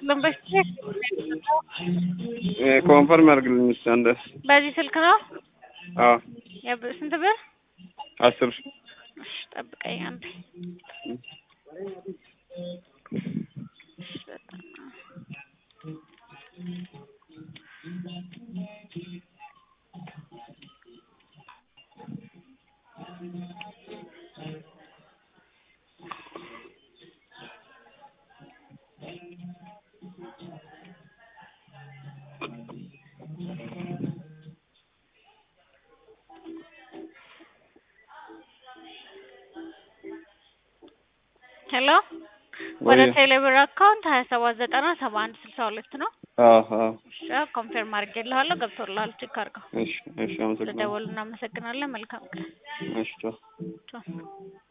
አይደለም በስልክ ኮንፈርም ያድርግልኝ እስኪ አንዴ። በዚህ ስልክ ነው። አዎ የብ- ስንት ብር? አስር እሺ ጠብቀኝ አንዴ። እሺ በጣም ሄሎ ወደ ወይ ቴሌብር አካውንት ሀያ ሰባት ዘጠና ሰባ አንድ ስልሳ ሁለት ነው። አዎ አዎ እሺ ኮንፌርም አድርጌልሃለሁ። ገብቶልሃል። ቼክ አድርገው። እሺ እሺ አመሰግናለሁ ስለደወሉ እናመሰግናለን። መልካም ቀን። እሺ ቻው ቻው።